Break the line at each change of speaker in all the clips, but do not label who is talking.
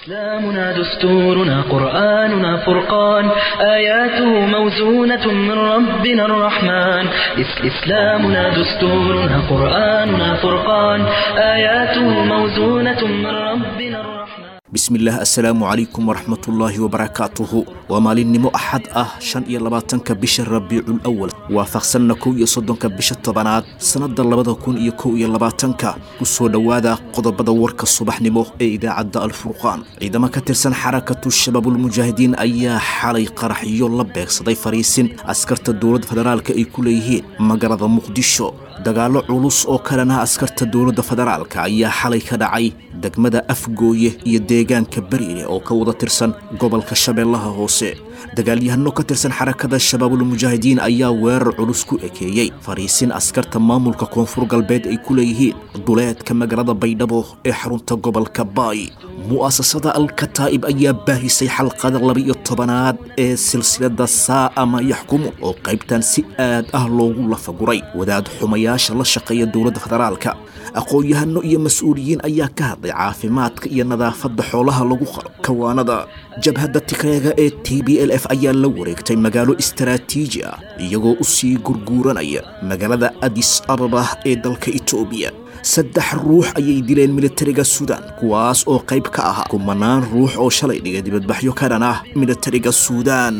إسلامنا دستورنا قرآننا فرقان آياته موزونة من ربنا الرحمن إس- إسلامنا دستورنا قرآننا فرقان آياته موزونة من ربنا الرحمن
bismillaah assalaamu calaykum waraxmatullaahi wabarakaatuhu waa maalinimo axad ah shan iyo labaatanka bisha rabiicul awal waafaqsanna kow iyo soddonka bisha tobanaad sannadda labada kun iyo kow iyo labaatanka ku soo dhowaada qodobada warka subaxnimo ee idaacadda alfurqaan ciidamo ka tirsan xarakatu shabaabulmujaahidiin ayaa xalay qaraxyo la beegsaday fariisin askarta dowladda federaalka ay ku leeyihiin magaalada muqdisho dagaallo culus oo kalena askarta dowladda federaalka ayaa xalay ka dhacay degmada afgooye iyo deegaanka bariire oo ka wada tirsan gobolka shabeellaha hoose dagaalyahano ka tirsan xarakada shabaabulmujaahidiin ayaa weerar culus ku ekeeyey fariisin askarta maamulka koonfur galbeed ay ku leeyihiin duleedka magaalada baydhabo ee xarunta gobolka baay mu'asasada alkataa'ib ayaa baahisay xalqada laba-iyo tobanaad ee silsilada saa'a ma yaxkumu oo qaybtan si aad ah loogu lafaguray wadaad xumayaasha la shaqeeya dowladda federaalka aqoon-yahano iyo mas-uuliyiin ayaa ka hadlay caafimaadka iyo nadaafadda xoolaha lagu qalo kawaanada jabhadda tigreega ee t b l f ayaa la wareegtay magaalo istaraatiiji ah iyagoo u sii gurguuranaya magaalada adis ababa ee dalka etoobiya saddex ruux ayay dileen militariga suudaan kuwaas oo qayb ka ahaa kumanaan ruux oo shalay dhigay dibadbaxyo ka dhan ah militariga suudaan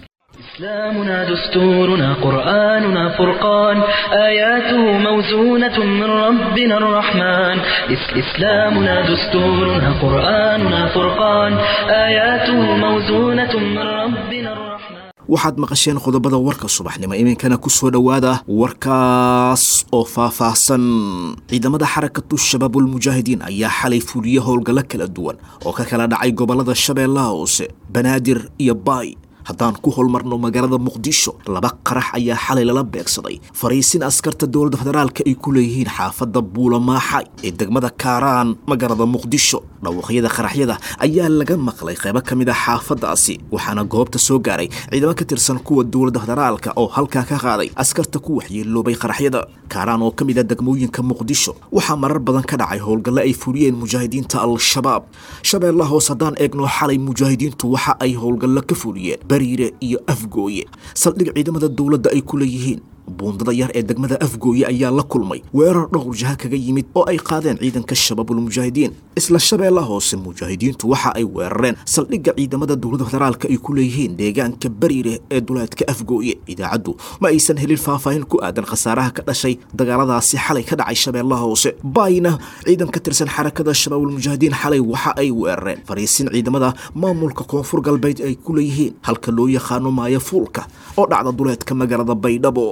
إسلامنا دستورنا قرآننا فرقان آياته موزونة من ربنا الرحمن إس- إسلامنا دستورنا قرآننا فرقان آياته موزونة من ربنا الرحمن
waxaad maqasheen qodobada warka subaxnimo iminkana ku soo dhowaada warkaas oo faahfaahsan ciidamada xarakatu shabaabulmujaahidiin ayaa xalay fuliye howlgallo kala duwan oo ka kala dhacay gobollada shabeellaha hoose banaadir iyo baay haddaan ku holmarno magaalada muqdisho laba qarax ayaa xalay lala beegsaday fariisin askarta dowladda federaalka ay ku leeyihiin xaafadda buulamaaxay ee degmada kaaraan magaalada muqdisho dhawaqyada qaraxyada ayaa laga maqlay qaybo ka mid a xaafaddaasi waxaana goobta soo gaaray ciidamo ka tirsan kuwa dowladda federaalka oo halkaa ka qaaday askarta ku waxyeeloobay qaraxyada kaaraan oo ka mid a degmooyinka muqdisho waxaa marar badan ka dhacay howlgalle ay fuliyeen mujaahidiinta al-shabaab shabeellaha hoos haddaan eegno xalay mujaahidiintu waxa ay howlgallo ka fuliyeen bariire iyo afgooye saldhig ciidamada dowladda ay ku leeyihiin buundada yar ee degmada afgooye ayaa la kulmay weerar dhowr jaha kaga yimid oo ay qaadeen ciidanka shabaabulmujaahidiin isla shabeellaha hoose mujaahidiintu waxa ay weerareen saldhigga ciidamada dowladda federaalka ay ku leeyihiin deegaanka bariire ee duleedka afgooye idaacaddu ma aysan helin faahfaahin ku aadan khasaaraha ka dhashay dagaaladaasi xalay ka dhacay shabeellaha hoose baayna ciidan ka tirsan xarakada shabaabulmujaahidiin xalay waxa ay weerareen fariisin ciidamada maamulka koonfur galbeed ay ku leeyihiin halka loo yaqaano maaya fuulka oo dhacda duleedka magaalada baydhabo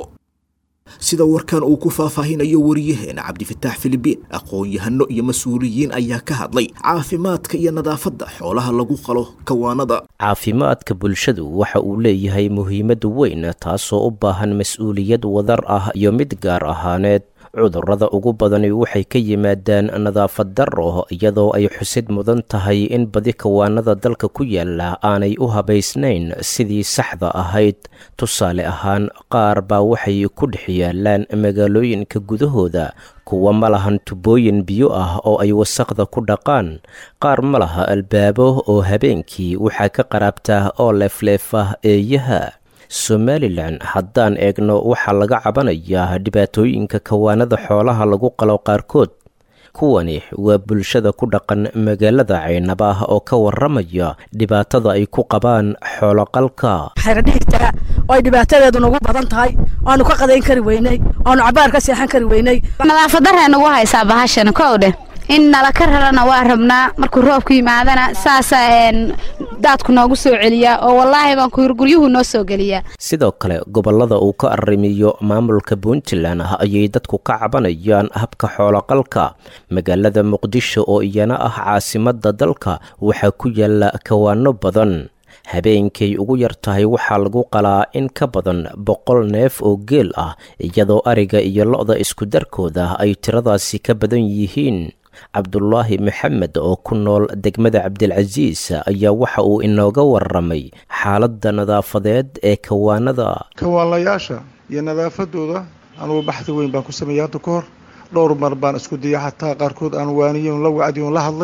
sida warkan uu ku faahfaahinayo wariyaheena cabdifataax filibiin aqoon-yahano iyo mas-uuliyiin ayaa ka hadlay caafimaadka iyo nadaafadda xoolaha lagu qalo kawaanada
caafimaadka bulshadu waxa uu leeyahay muhiimad weyn taasoo u baahan mas-uuliyad wadar ah iyo mid gaar ahaaneed cudurrada ugu badani waxay ka yimaadaan nadaafad darro iyadoo ay xusid mudan tahay in badi kawaanada dalka ku yaala aanay u habaysnayn sidii saxda ahayd tusaale ahaan qaar baa waxay ku dhex yaalaan magaalooyinka gudahooda kuwa ma lahan tubooyin biyo ah oo ay wasaqda ku dhaqaan qaar ma laha albaabo oo habeenkii waxaa ka qaraabtaa oo leefleefa eeyaha somalilan haddaan eegno waxaa laga cabanayaa dhibaatooyinka kawaanada xoolaha lagu qalo qaarkood kuwani waa bulshada ku dhaqan magaalada caynaba oo ka waramaya dhibaatada ay ku qabaan xooloqalka
xeradhigta oo ay dhibaatadeedu nagu badan tahay oanu ka qadayn kari weynay oanu cabaar ka seexan kari weynay
nadaafaddaree nagu haysaa bahashan kow dheh in nala ka rarana waa rabnaa markuu roobku yimaadana saasaa daadku noogu soo celiyaa oo wallaahi baan kuyurguryuhu noo soo geliyaa
sidoo kale gobollada uu ka arrimiyo maamulka puntland ayay dadku ka cabanayaan habka xooloqalka magaalada muqdisho oo iyana ah caasimadda dalka waxaa ku yaala kawaano badan habeenkay ugu yar tahay waxaa lagu qalaa in ka badan boqol neef oo geel ah iyadoo ariga iyo lo-da isku darkooda ay tiradaasi ka badan yihiin cabdulaahi maxamed oo ku nool degmada cabdilcasiis ayaa waxa uu inooga waramay xaaladda nadaafadeed ee kawaanada
kawaanlayaasha iyo nadaafadooda anugu baxdi weyn baan ku sameeyey hadda ka hor dhowr mar baan isku dayay xataa qaarkood aan waaniyon la wacdiyon la hadlay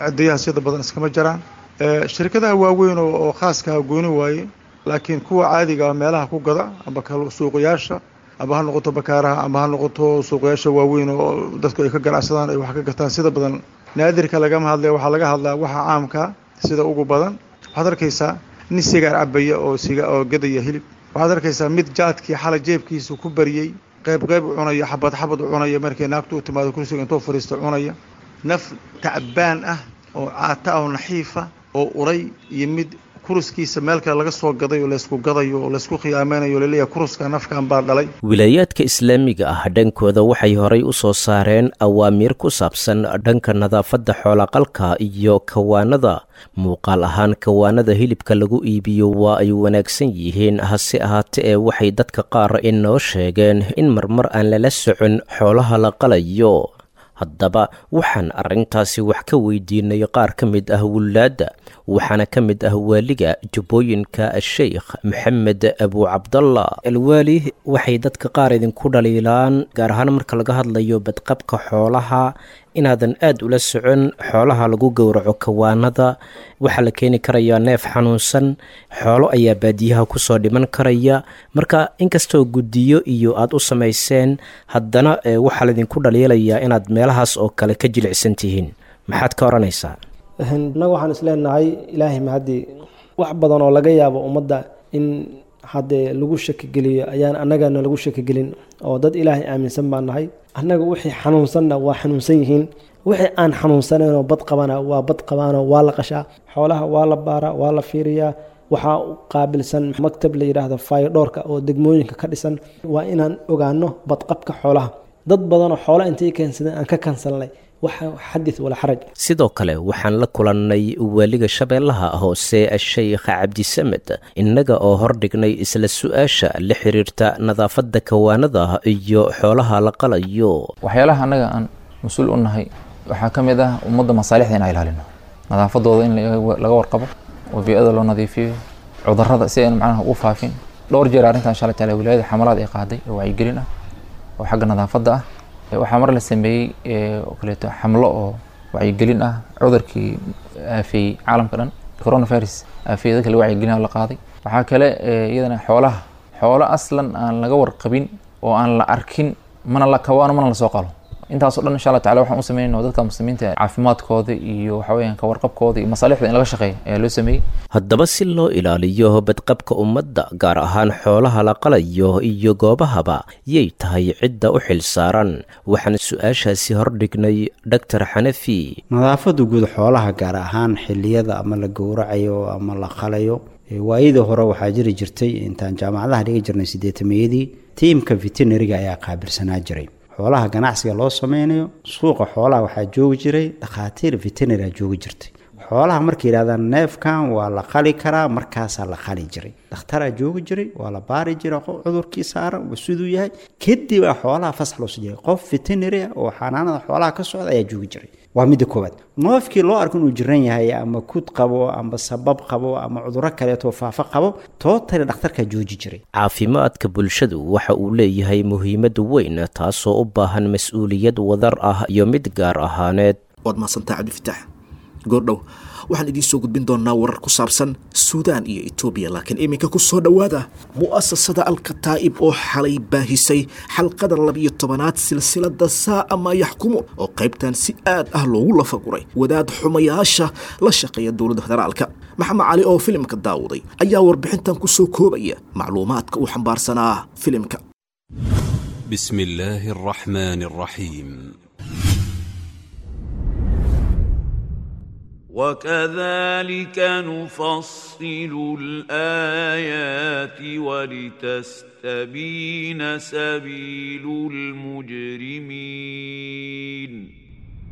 cidiyaha sida badan iskama jaraan shirkadaha waaweyn oo khaaskaha gooni waaye laakiin kuwa caadiga ah meelaha ku gada amba suuqayaasha amba ha noqoto bakaaraha amba ha noqoto suuqayaasha waaweyn oo dadku ay ka ganacsadaan ay wax ka gataan sida badan naadirka lagama hadlaya waxaa laga hadlaa waxa caamka sida ugu badan waxaad arkaysaa nin sigaar cabaya oo siga oo gadaya hilib waxaad arkaysaa mid jaadkii xalay jeebkiisa ku bariyey qayb qayb u cunaya xabad xabad u cunaya markay naagtu u timaado kursiga intuu fadhiisto cunaya naf tacbaan ah oo caata ah oo naxiifa oo uray iyo mid kuruskiisa meel kale laga soo gaday oo laysku gadayo oo laysku khiyaameynayo laleeyahay kuruska nafkan baa dhalay
wilaayaadka islaamiga ah dhankooda waxay horay u soo saareen awaamiir ku saabsan dhanka nadaafadda xoolaqalka iyo kawaanada muuqaal ahaan kawaanada hilibka lagu iibiyo waa ay wanaagsan yihiin hase ahaate ee waxay dadka qaar inoo sheegeen in marmar aan lala socon xoolaha la qalayo haddaba waxaan arrintaasi wax ka weydiinay qaar ka mid ah wulaadda waxaana ka mid ah waaliga jubbooyinka sheikh maxamed abu cabdallah alwaali waxay dadka qaar idinku dhaliilaan gaar ahaan marka laga hadlayo badqabka xoolaha inaadan aada ula socon xoolaha lagu gowraco kawaanada waxaa la keeni karayaa neef xanuunsan xoolo ayaa baadiyaha kusoo dhiman karaya marka inkastoo guddiyo iyo aada u samayseen haddana waxaa laydinku dhaliilayaa inaad meelahaas oo kale ka jilicsan tihiin maxaad ka odhanaysaa
innaga waxaan isleenahay ilaahay mahadii wax badan oo laga yaabo ummadda in haddee lagu shakigeliyo ayaan annagana lagu shakigelin oo dad ilaahay aaminsan baan nahay annaga wixii xanuunsanna waa xanuunsan yihiin wixii aan xanuunsanayno bad qabana waa bad qabaanoo waa la qashaa xoolaha waa la baaraa waa la fiiriyaa waxaa u qaabilsan maktab la yidhaahdo fayodhoorka oo degmooyinka ka dhisan waa inaan ogaano badqabka xoolaha dad badanoo xoola intay keensadeen aan ka kansalnay xadith walaa xaraj
sidoo kale waxaan la kulannay waaliga shabeellaha hoose sheikh cabdisamed innaga oo hordhignay isla su-aasha la xiriirta nadaafadda kawaanada iyo xoolaha la qalayo
waxyaalaha annaga aan mas-uul u nahay waxaa ka mid ah ummadda masaalixda inaan ilaalino nadaafadooda in laga warqabo oo bii-ada loo nadiifiyo cudurrada si aynu macnaha ugu faafin dhowr jeer arrintan insha alla taala wilaayada xamalaad ay qaaday oo wacyigelin ah oo xagga nadaafadda ah waxaa mar la sameeyey oo kaleeto xamlo oo wacyigelin ah cudurkii aafeeyey caalamka dhan coronavirus aafeeyey dadka laga wacyigelin la qaaday waxaa kale iyadana xoolaha xoolo aslan aan laga warqabin oo aan la arkin mana la kawaano mana la soo qalo intaasoo dhan insha allah tacala waxaan u sameynayna dadka muslimiinta caafimaadkooda iyo waxa weeyaan ka warqabkooda iyo masaalixda in laga shaqeeya ayaa loo sameeyey
haddaba si loo ilaaliyo badqabka ummadda gaar ahaan xoolaha la qalayo iyo goobahaba yay tahay cidda u xil saaran waxaan su-aashaasi hordhignay doctor xanafi
nadaafadda guud xoolaha gaar ahaan xilliyada ama la gowracayo ama la qalayo waayadii hore waxaa jiri jirtay intaan jaamacadaha dhiga jirnay sideetameeyadii tiimka veterinariga ayaa qaabilsanaa jiray xoolaha ganacsiga loo sameynayo suuqa xoolaha waxaa joogi jiray dhakhaatiir veterinary joogi jirtay xoolaha markay yidhahdaan neefkan waa la qali karaa markaasaa la qali jiray dhakhtaraa joogi jiray waa la baari jiray cudurkii saaran siduu yahay kadib a xoolaha fasax loo soo jiray qof veterinary ah oo xanaanada xoolaha ka socda ayaa joogi jiray waa midda koowaad noofkii loo arko inuu jiran yahay ama kud qabo ama sabab qabo ama cuduro kaleeto faafo qabo tootale dhakhtarkaa jooji jiray
caafimaadka bulshadu waxa uu leeyahay muhiimad weyn taasoo u baahan mas-uuliyad wadar ah iyo mid gaar ahaaneed
waad mahadsantaa cabdifitaax goordhow waxaan idiin soo gudbin doonaa warar ku saabsan suudaan iyo etoobiya laakiin iminka ku soo dhowaada mu'asasada alkataa'ib oo xalay baahisay xalqada labiyo tobanaad silsilada saa'a maa yaxkumu oo qaybtan si aad ah loogu lafaguray wadaad xumayaasha la shaqeeya dowladda federaalka maxamed cali oo filimka daawuday ayaa warbixintan ku soo koobaya macluumaadka uu xambaarsanaa filimka
بسم الله الرحمن الرحيم
وكذلك نفصل الآيات ولتستبين سبيل المجرمين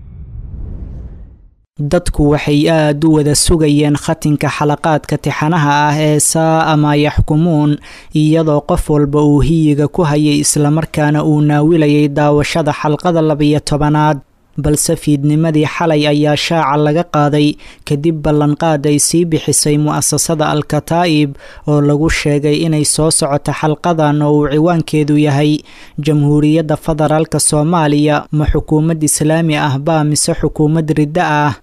dadku waxay aad u wada sugayeen khatinka xalaqaadka tixanaha ah ee saa'a maa yaxkumuun iyadoo qof walba uu hiyiga ku hayay islamarkaana uu naawilayay daawashada xalqada labiyo tobanaad balse fiidnimadii xalay ayaa shaaca laga qaaday kadib ballanqaad ay sii bixisay mu'asasada al-kataa'ib oo lagu sheegay inay soo socoto xalqadan oo uu ciwaankeedu yahay jamhuuriyadda federaalka soomaaliya ma xukuumad islaami ah baa mise xukuumad riddo ah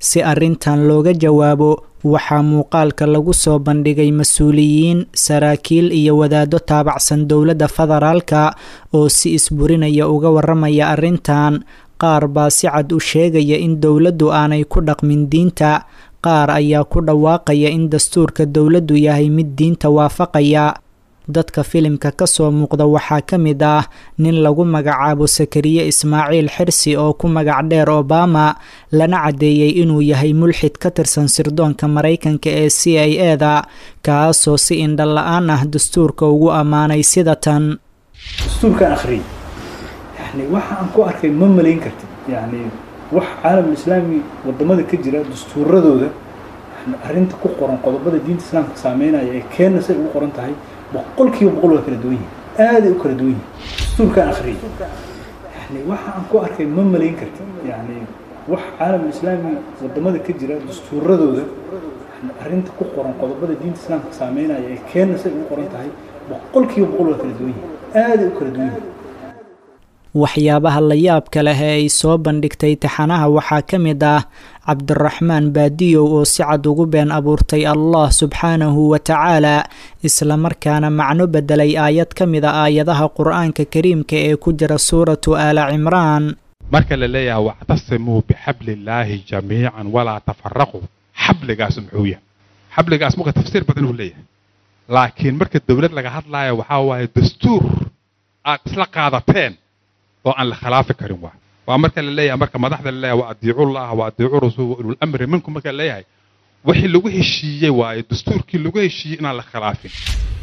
si arrintan looga jawaabo waxaa muuqaalka lagu soo bandhigay mas-uuliyiin saraakiil iyo wadaaddo taabacsan dowladda federaalka oo si isburinaya uga waramaya arrintan qaar baa si cad u sheegaya in dowladdu aanay ku dhaqmin diinta qaar ayaa ku dhawaaqaya in dastuurka dowladdu yahay mid diinta waafaqaya dadka filimka ka soo muuqda waxaa ka mid ah nin lagu magacaabo sakariye ismaaciil xirsi oo ku magac dheer obama lana caddeeyey inuu yahay mulxid ka tirsan sirdoonka maraykanka ee c i e da kaasoo si indha la-aan ah dastuurka ugu ammaanay sida tan
dastuurkaan akhriyay yani waxa aan ku arkay ma malayn kartid yani wax caalamul islaami wadamada ka jira dastuuradooda arrinta ku qoran qodobada diinta islaamka saameynaya ee keenna say ugu qoran tahay boqol kiiba boqol waa kala duwan yihin aaday u kala duwan yihin dastuurkaan akhriyay yani waxa aan ku arkay ma malayn kartid yani wax caalamul islaami wadamada ka jira dastuuradooda arrinta ku qoran qodobada diinta islaamka saameynaya ee keenna say ugu qoran tahay boqol kiiba boqol waa kala duwan yihin aaday u kala duwan yihin
waxyaabaha la yaabka leh ee ay soo bandhigtay taxanaha waxaa ka mid ah cabdiraxmaan baadiyow oo si cad ugu been abuurtay allah subxaanahu wa tacaala islamarkaana macno bedelay aayad ka mid a aayadaha qur-aanka kariimka ee ku jira suuratu aala cimraan
marka la leeyahay wactasimuu bixabliillaahi jamiican walaa tafaraquu xabligaas muxuu yahay xabligaas marka tafsiir badan uu leeyahay laakiin marka dowlad laga hadlaayo waxaa waaye dastuur aad isla qaadateen oo aan la khilaafi karin waa waa marka la leeyahay marka madaxda la leeyahay wa adiicullah wa adiicu rasuul wa ulul amri minkum marka la leeyahay wixii lagu heshiiyey waaye dastuurkii lagu heshiiyey inaan la khilaafin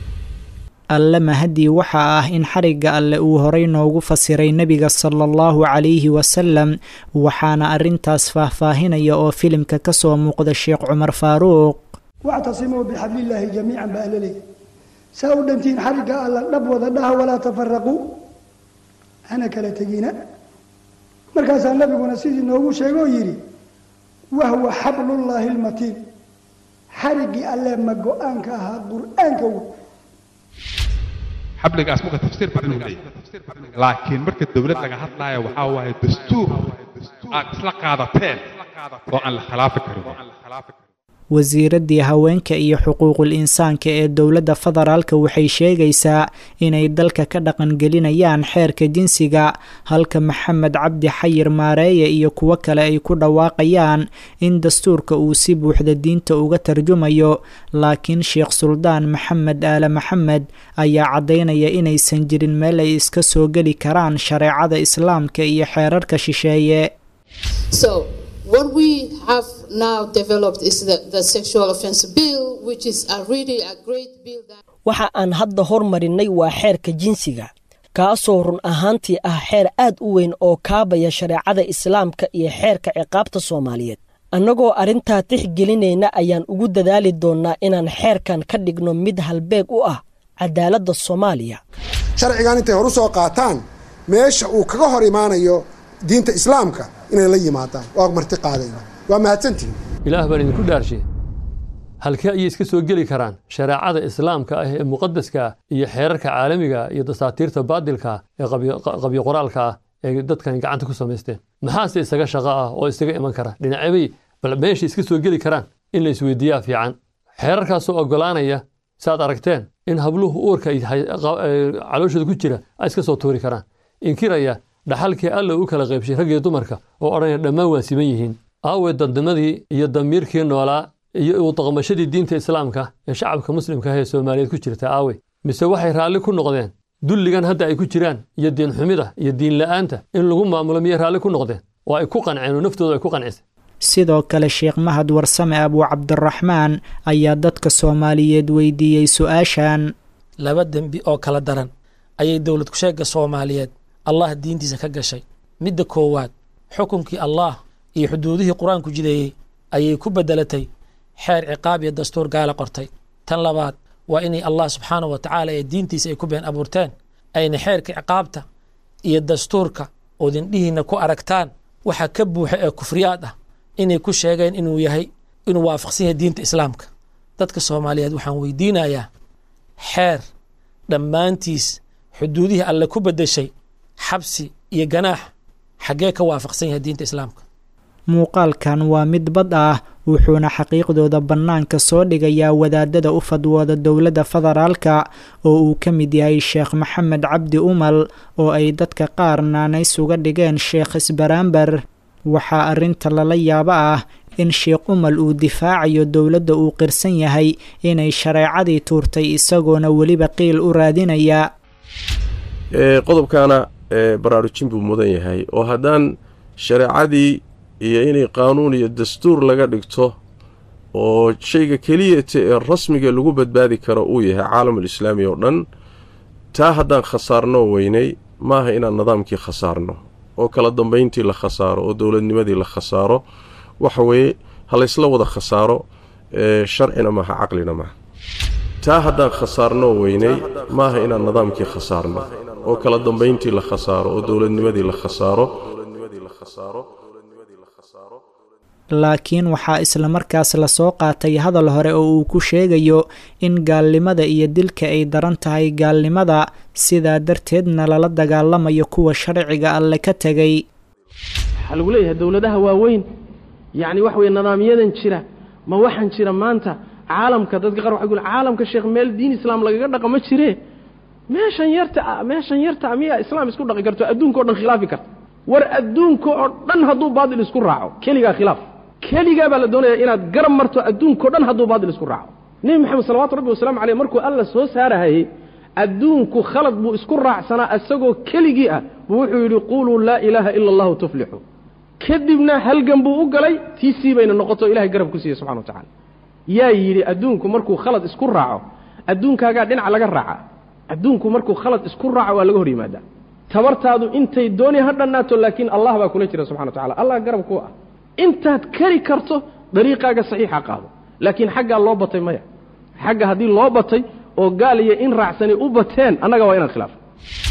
alle mahadii waxa ah in xarigga alle uu horay noogu fasiray nebiga sala allahu calayhi wasalam waxaana arrintaas faahfaahinaya oo filimka ka soo muuqda sheekh cumar faaruuq
wactasimuu bixablillaahi jamiican baa la leeyahy saa u dhantiin xarigga alla dhab wada dhaha walaa tafaraquu hana kala tegina markaasaa nabiguna sidii noogu sheegoo yidhi wahwa xablullaahi lmatiin xariggii alle ma go-aanka ahaa qur-aanka wey
xabligaas marka tafsiir badan uu leeyahay laakiin marka dowlad laga hadlaayo waxaa waaye dastuur aad isla qaadateen oo aan la khilaafi karin
wasiiraddii haweenka iyo xuquuqul insaanka ee dowladda federaalka waxay sheegaysaa inay dalka ka dhaqangelinayaan xeerka jinsiga halka maxamed cabdi xayir maareeye iyo kuwo kale ay ku dhawaaqayaan in dastuurka uu si buuxda diinta uga tarjumayo laakiin sheekh suldaan maxamed aale maxamed ayaa caddaynaya inaysan jirin meel ay iska soo geli karaan shareecada islaamka iyo xeerarka shisheeye
What we have now developed is the, the sexual offense bill, which is a really a great bill. That...
waxa aan hadda hormarinnay waa xeerka jinsiga kaasoo run ahaantii ah xeer aad u weyn oo kaabaya shareecada islaamka iyo xeerka ciqaabta soomaaliyeed annagoo arrintaa tixgelinayna ayaan ugu dadaali doonnaa inaan xeerkan ka dhigno mid halbeeg u ah cadaaladda soomaaliya
sharcigan intay hor u soo qaataan meesha uu kaga hor imaanayo diinta islaamka inay la yimaadaan waa marti qaadayna waa mahadsantihin
ilaah baan idinku dhaarshe halkee ayay iska soo geli karaan shareecada islaamka ah ee muqadaska ah iyo xeerarka caalamiga iyo dasaatiirta baadilka ee qabyo qoraalka ah ee dadkan gacanta ku samaysteen maxaase isaga shaqo ah oo isaga iman kara dhinacebay bal meesha iska soo geli karaan in la isweydiiyaa fiican xeerarkaasoo oggolaanaya saaad aragteen in habluhu uurka calooshooda ku jira ay iska soo tuuri karaan inkiraya dhaxalkii alla u kala qaybshay rag iyo dumarka oo odhanaya dhammaan waa siman yihiin aawe dadnimadii iyo damiirkii noolaa iyo u daqmashadii diinta islaamka ee shacabka muslimka ah ee soomaaliyeed ku jirta aawe mise waxay raalli ku noqdeen dulligan hadda ay ku jiraan iyo diinxumida iyo diinla'aanta in lagu maamulo miyay raalli ku noqdeen oo ay ku qanceen oo naftooda ay ku qancisay
sidoo kale sheekh mahad warsame abuu cabdiraxmaan ayaa dadka soomaaliyeed weydiiyey su-aashan
laba dembi oo kala daran ayay dowlad kusheegga soomaaliyeed allah diintiisa ka gashay midda koowaad xukunkii allah iyo xuduudihii qur-aanku jideeyey ayay ku beddelatay xeer ciqaab iyo dastuur gaala qortay tan labaad waa inay allah subxaanahu wa tacaala ee diintiisa ay ku been abuurteen ayna xeerka ciqaabta iyo dastuurka oodindhihiinna ku aragtaan waxa ka buuxa ee kufriyaad ah inay ku sheegeen inuu yahay inuu waafaqsan yahay diinta islaamka dadka soomaaliyeed waxaan weydiinayaa xeer dhammaantiis xuduudihii alle ku beddeshay xabsi iyo ganaax xaggee ka waafaqsan yahay diinta islaamka
muuqaalkan waa mid bad ah wuxuuna xaqiiqdooda bannaanka soo dhigayaa wadaadada u fadwooda dowladda federaalka oo uu ka mid yahay sheekh maxamed cabdi umal oo ay dadka qaar naanays uga dhigeen sheekh isbaraamber waxaa arrinta lala yaabo ah in sheekh umal uu difaacayo dowladda uu qirsan yahay inay shareecadii tuurtay isagoona weliba qiil u raadinaya
qodobkaana baraarujin buu mudan yahay oo haddaan shareecadii iyo inay qaanuun iyo dastuur laga dhigto oo shayga keliyata ee rasmiga lagu badbaadi karo uu yahay caalamul islaami oo dhan taa haddaan khasaarnoo weynay maaha inaan nidaamkii khasaarno oo kala dambayntii la khasaaro oo dowladnimadii la khasaaro waxa weeye ha laysla wada khasaaro sharcina maaha caqlina maaha taa haddaan khasaarnoo weynay maaha inaan nidaamkii khasaarno oo kala dambayntii la khasaaro oo dowladnimadii la khasaaro
laakiin waxaa islamarkaas lasoo qaatay hadal hore oo uu ku sheegayo in gaalnimada iyo dilka ay daran tahay gaalnimada sidaa darteedna lala dagaalamayo kuwa sharciga alle ka tegay
waxaa lagu leeyahay dowladaha waaweyn yacni waxa weye nidaamyadan jira ma waxaan jira maanta caalamka dadka qaar waxay ku caalamka sheekh meel diin islaam lagaga dhaqo ma jire meeshan yarta meeshan yarta miyaa islaam isku dhaqi karto adduunka o dhan khilaafi karta war adduunka oo dhan hadduu baadil isku raaco keligaa khilaaf keligaa baa la doonaya inaad garab marto adduunkao dhan hadduu baadil isku raaco nebi moxamed salawatu rabbi wasalaamu caleyh markuu alla soo saarahayey adduunku khalad buu isku raacsanaa isagoo keligii ah buu wuxuu yidhi quuluu laa ilaaha ila allahu tuflixu kadibna halgan buu u galay tiisii bayna noqoto ilahay garab ku siiye subxana wa tacala yaa yidhi adduunku markuu khalad isku raaco adduunkaagaa dhinaca laga raaca adduunku markuu khalad isku raaco waa laga hor yimaadaa tabartaadu intay dooni ha dhannaato laakiin allah baa kula jira subxana wa tacala allah garab ku ah intaad kari karto dariiqaaga saxiixa qaado laakiin xaggaa loo batay maya xagga haddii loo batay oo gaal iyo in raacsanay u bateen annaga waa inaan khilaafo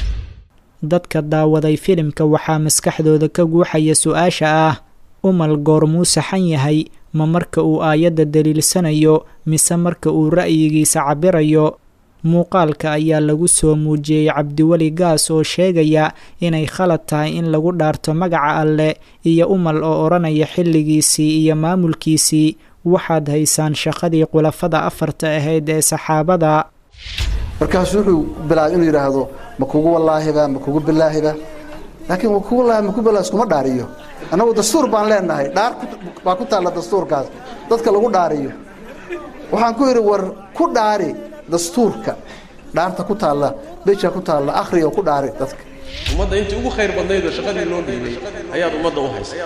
dadka daawaday filimka waxaa maskaxdooda ka guuxaya su-aasha ah umal goormuu saxan yahay ma marka uu aayadda daliilsanayo mise marka uu ra'yigiisa cabirayo muuqaalka ayaa lagu soo muujiyey cabdiweli gaas oo sheegaya inay khalad tahay in lagu dhaarto magaca alle iyo umal oo odhanaya xilligiisii iyo maamulkiisii waxaad haysaan shaqadii khulafada afarta ahayd ee saxaabada
markaasuu wuxuu bilaabay inuu yidhaahdo ma kugu wallaahiba ma kugu bilaahiba laakiin ma kugu wallaahi ma kugu bilaahi iskuma dhaariyo annagu dastuur baan leenahay dhaar baa ku taalla dastuurkaas dadka lagu dhaariyo waxaan ku yidhi war ku dhaari dastuurka dhaarta ku taalla beja ku taalla akhriga ku dhaari dadka
ummadda intii ugu khayr badnayd oo shaqadii loo dhiibay ayaad ummadda u haysay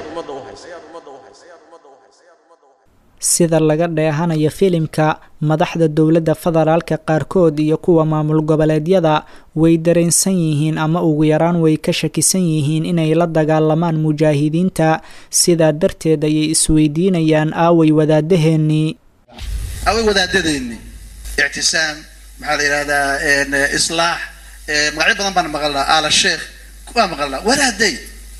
sida laga dheehanayo filimka madaxda dowladda federaalka qaarkood iyo kuwa maamul goboleedyada way dareensan yihiin ama ugu yaraan way ka shakisan yihiin inay la dagaalamaan mujaahidiinta sidaa darteed ayay isweydiinayaan aaway wadaadaheennii
away wadaadadeennii ictisaam maxaa la yidhahdaa islaax magacyo badan baan maqalnaa aala sheekh waa maqalnaa waraaday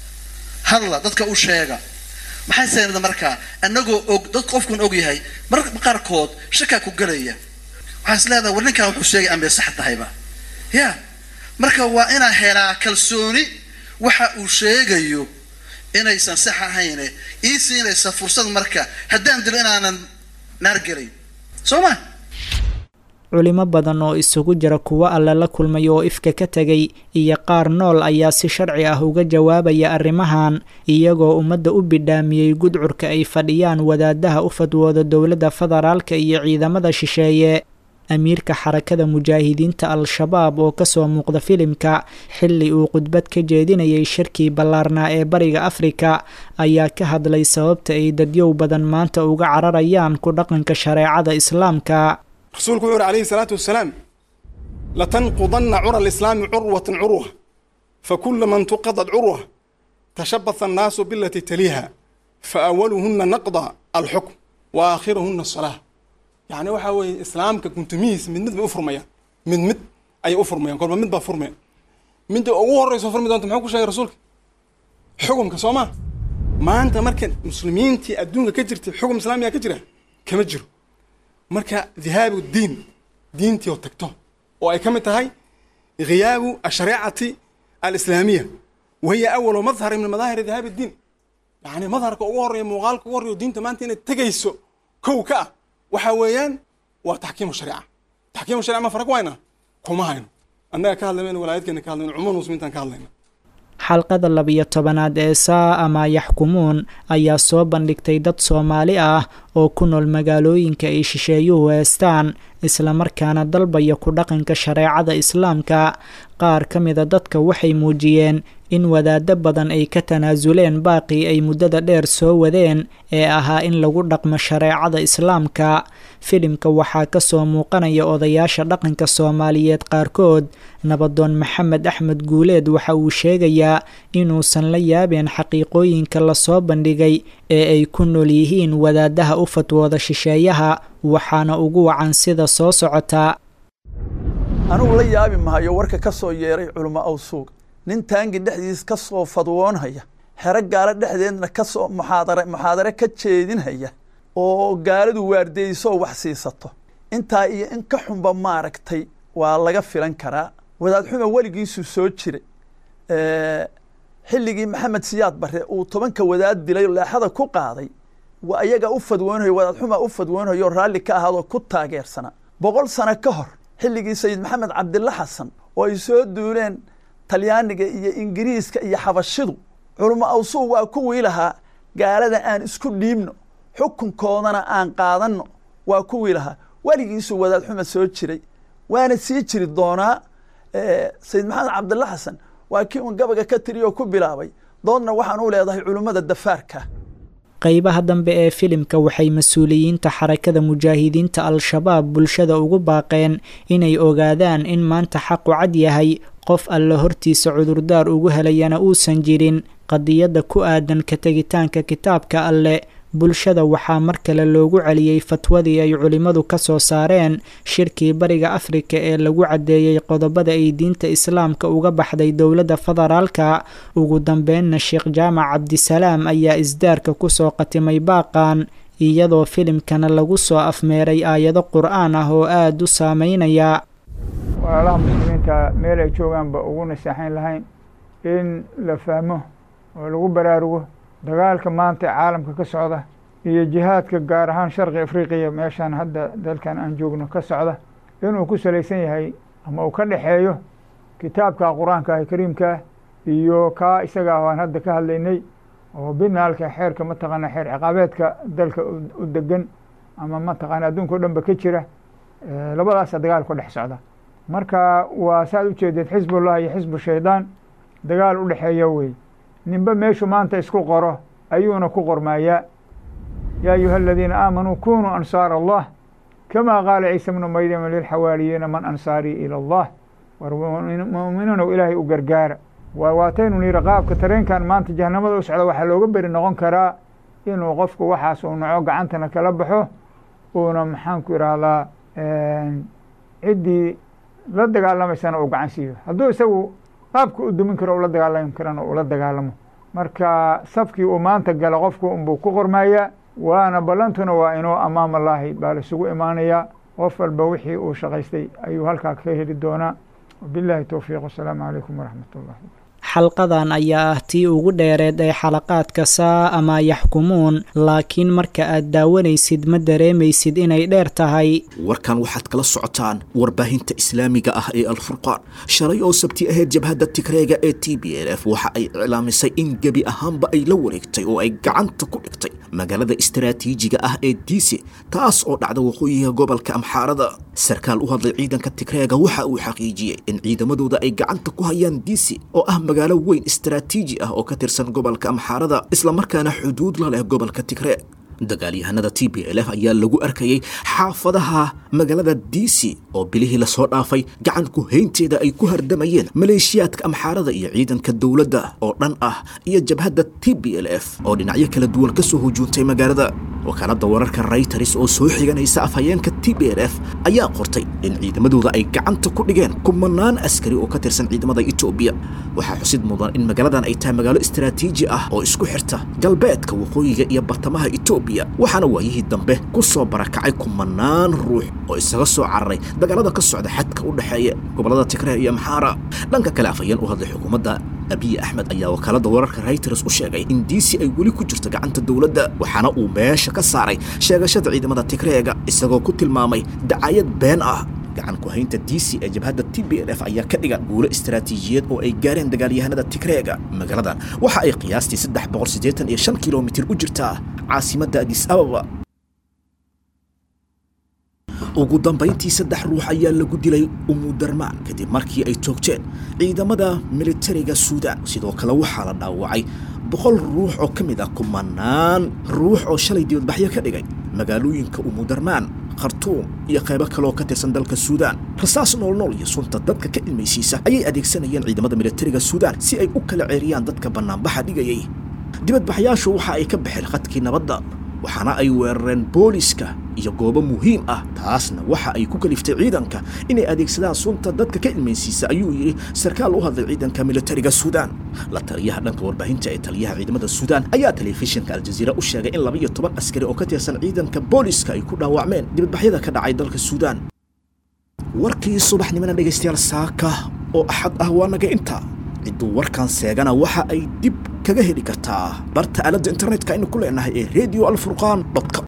hadla dadka u sheega maxay seenada markaa annagoo og dad qofkun og yahay mararka qaarkood shakaa ku gelaya waxaa is leedahay war ninkan wuxuu sheegay ambay sax tahayba ya marka waa inaan helaa kalsooni waxa uu sheegayo inaysan sax ahayne ii siinaysa fursad marka haddaan dilo inaanan naar gelayn soo ma
culimo badan oo isugu jira kuwo alle la kulmay oo ifka ka tegay iyo qaar nool ayaa si sharci ah uga jawaabaya arrimahan iyagoo ummadda u bidhaamiyey gudcurka ay fadhiyaan wadaadaha u fadwooda dowladda federaalka iyo ciidamada shisheeye amiirka xarakada mujaahidiinta al-shabaab oo kasoo muuqda filimka xilli uu khudbad ka jeedinayay shirkii ballaarnaa ee bariga afrika ayaa ka hadlay sababta ay dadyow badan maanta uga cararayaan ku dhaqanka shareecada islaamka
rasuulku wuxuu uhi alayhi salaatu wasalaam latanqudanna cura alislaami curwatan curwa fakula man tuqadad curwa tashabaha annaasu bilati taliiha faawaluhuna naqda alxukm wa aakhiruhuna asalaa yacni waxaa weeye islaamka guntumihiis mid mid bay u furmayaan mid mid ayay u furmayaan kolba mid baa furmaya midda ugu horreyso furmi doonta muxuu ku sheegay rasuulka xukumka soo maa maanta marka muslimiintii adduunka ka jirtay xukum islaamiga ka jira kama jiro marka dhihaabu diin diintii oo tagto oo ay ka mid tahay khiyaabu ashareecati alislaamiya wahiya awalu madhari min madaahiri dhihaabi diin yacni madharka ugu horreeya muuqaalka ugu horreeya diinta maanta inay tegayso kow ka ah waxa weeyaan waa taxkiimu shariica taxkiimu shariica ma farag wayna kuma hayno annaga ka hadlaymayna walaayadkeena ka hadlayna cumuum muslimiintaan ka hadlayna
xalqada labiyo tobanaad ee saa ama yaxkumuun ayaa soo bandhigtay dad soomaali ah oo ku nool magaalooyinka ay shisheeyuhu heestaan islamarkaana dalbaya ku dhaqanka shareecada islaamka qaar ka mida dadka waxay muujiyeen in wadaado badan ay ka tanaasuleen baaqii ay muddada dheer soo wadeen ee ahaa in lagu dhaqmo shareecada islaamka filimka waxaa kasoo muuqanaya odayaasha dhaqanka soomaaliyeed qaarkood nabadoon maxamed axmed guuleed waxa uu sheegayaa inuusan la yaabeen xaqiiqooyinka lasoo bandhigay ee ay ku nool yihiin wadaadaha u fatwooda shisheeyaha waxaana ugu wacan sida soo socotaa
anugu la yaabi mahayo warka ka soo yeeray culamo awsuuq nin taangi dhexdiis ka soo fadwoonhaya xero gaalo dhexdeedna kasoo muxaadare muxaadare ka jeedinhaya oo gaaladu waardeysoo wax siisato intaa iyo in ka xunba maaragtay waa laga filan karaa wadaad xuma weligiisuu soo jiray xilligii maxamed siyaad barre uu tobanka wadaad dilay leexada ku qaaday waa iyaga u fadwoonhayo wadaad xuma u fadwoonhayo raalli ka ahaadoo ku taageersanaa boqol sano ka hor xilligii sayid maxamed cabdilla xasan oo ay soo duuleen talyaaniga iyo ingiriiska iyo xabashidu culamo awsuuq waa kuwii lahaa gaalada aan isku dhiibno xukunkoodana aan qaadanno waa kuwii lahaa weligiisuu wadaad xuma soo jiray waana sii jiri doonaa sayid maxamed cabdilla xasan waa kii uun gabaga ka tiriy oo ku bilaabay doodna waxaan u leedahay culummada dafaarka
qaybaha dambe ee filimka waxay mas-uuliyiinta xarakada mujaahidiinta al-shabaab bulshada ugu baaqeen inay ogaadaan in maanta xaqu cad yahay qof alla hortiisa cudurdaar ugu helayana uusan jirin qadiyadda ku aadan ka tegitaanka kitaabka alle bulshada waxaa mar kale loogu celiyey fatwadii ay culimmadu ka soo saareen shirkii bariga afrika ee lagu caddeeyey qodobada ay diinta islaamka uga baxday dowladda federaalka ugu dambeynna sheekh jaamac cabdisalaam ayaa isdaarka kusoo qatimay baaqan iyadoo filimkana lagu soo afmeeray aayado qur-aan ah oo aada u saameynaya
walaalaha muslimiinta meel ay joogaanba ugu naseexayn lahayn in la fahmo oo lagu baraarugo dagaalka maanta ee caalamka ka socda iyo jihaadka gaar ahaan sharqi afriqiya meeshaan hadda dalkan aan joogno ka socda inuu ku salaysan yahay ama uu ka dhexeeyo kitaabka qur-aanka ah kariimkaa iyo kaa isaga ah aan hadda ka hadlaynay oo binaalka xeerka mataqaana xeer ciqaabeedka dalka u degan ama mataqaana adduunka o dhan ba ka jira labadaasa dagaal ku dhex socda marka waa saaad ujeedeed xisbullah iyo xisbu shaydaan dagaal u dhexeeya wey ninba meeshu maanta isku qoro ayuuna ku qormaayaa yaa ayuha aladiina aamanuu kunuu ansaar allah kama qaala ciisa bnu maryama lilxawaariyiina man ansaarii ila allah war mu'miniinow ilaahay u gargaara waa waataynu nihi qaabka tareenkan maanta jahanamada u socda waxaa looga beri noqon karaa inuu qofku waxaas uu naco gacantana kala baxo uuna maxaanku idhaahdaa ciddii la dagaalamaysana uu gacan siiyo hadduu isagu qaabka u dumin karo ula dagaalami karana ula dagaalamo marka safkii uu maanta gala qofku unbuu ku qormayaa waana ballantuna waa inuu amaam allaahi baa laisugu imaanayaa qof walba wixii uu shaqaystay ayuu halkaa ka heli doonaa wabillahi towfiiq wasalaamu calaykum waraxmat ullahi
xalqadan ayaa ah tii ugu dheereed ee xalaqaadka saa ama yaxkumuun laakiin marka aad daawanaysid ma dareemaysid inay dheer tahay
warkan waxaad kala socotaan warbaahinta islaamiga ah ee alfurqaan shalay oo sabti ahayd jabhadda tigreega ee t b l f waxa ay iclaamisay in gebi ahaanba ay la wareegtay oo ay gacanta ku dhigtay magaalada istaraatiijiga ah ee diisi taas oo dhacda waqooyiga gobolka amxaarada sarkaal u hadlay ciidanka tigreega waxa uu xaqiijiyey in ciidamadooda ay gacanta ku hayaan diisi oo ah magaalo weyn istaraatiiji ah oo ka tirsan gobolka amxaarada islamarkaana xuduud la leh gobolka tigreeg dagaalyahanada t b l f ayaa lagu arkayay xaafadaha magaalada diisi oo bilihii lasoo dhaafay gacan ku haynteeda ay ku hardamayeen maleeshiyaadka amxaarada iyo ciidanka dowladda oo dhan ah iyo jabhadda t b l f oo dhinacyo kala duwan ka soo hujuuntay magaalada wakaaladda wararka rayters oo soo xiganaysa afhayeenka t b l f ayaa qortay in ciidamadooda ay gacanta ku dhigeen kumanaan askari oo ka tirsan ciidamada etoobiya waxaa xusid mudan in magaaladan ay tahay magaalo istaraatiiji ah oo isku xirta galbeedka waqooyiga iyo bartamaha etoobiya waxaana waayihii dambe ku soo barakacay kumanaan ruux oo isaga soo cararay dagaalada ka socda xadka u dhexeeya gobollada tigreer iyo amxaara dhanka kale afhayeen u hadlay xukuumadda abiy axmed ayaa wakaalada wararka reuters u sheegay in diisi ay weli ku jirto gacanta dowladda waxaana uu meesha ka saaray sheegashada ciidamada tigreega isagoo ku tilmaamay dacayad been ah gacan ku haynta diisi ee jabhadda t b l f ayaa ka dhigan guulo istaraatiijiyeed oo ay gaareen dagaalyahanada tigreega magaaladan waxa ay qiyaastii saddex boqol siddeetan iyo shan kilomitir u jirtaa caasimadda adis ababa ugu dambayntii saddex ruux ayaa lagu dilay umudarmaan kadib markii ay toogteen ciidamada militariga suudaan sidoo kale waxaa la dhaawacay boqol ruux oo ka mid ah kumanaan ruux oo shalay dibadbaxyo ka dhigay magaalooyinka umudarmaan khartuum iyo qaybo kale oo ka tirsan dalka suudaan rasaas noolnool iyo sunta dadka ka ilmaysiisa ayay adeegsanayeen ciidamada militariga suudaan si ay u kala ceeriyaan dadka bannaanbaxa dhigayay dibadbaxyaashu waxa ay ka baxeen khadkii nabadda waxaana ay weerareen booliska iyo goobo muhiim ah taasna waxa ay ku kaliftay ciidanka inay adeegsadaan sunta dadka ka ilmaysiisa ayuu yidhi sarkaal u hadlay ciidanka militariga suudaan la taliyaha dhanka warbaahinta ee taliyaha ciidamada suudaan ayaa telefishinka aljaziira u sheegay in laba iyo toban askari oo ka tirsan ciidanka booliska ay ku dhaawacmeen dibadbaxyada ka dhacay dalka suudaan warkii subaxnimona dhegaystayaal saaka oo axad ah waa naga inta cidduu warkan seegana waxa ay dib kaga heli kartaa barta aaladda internetka aynu ku leenahay ee radio alfurqaan com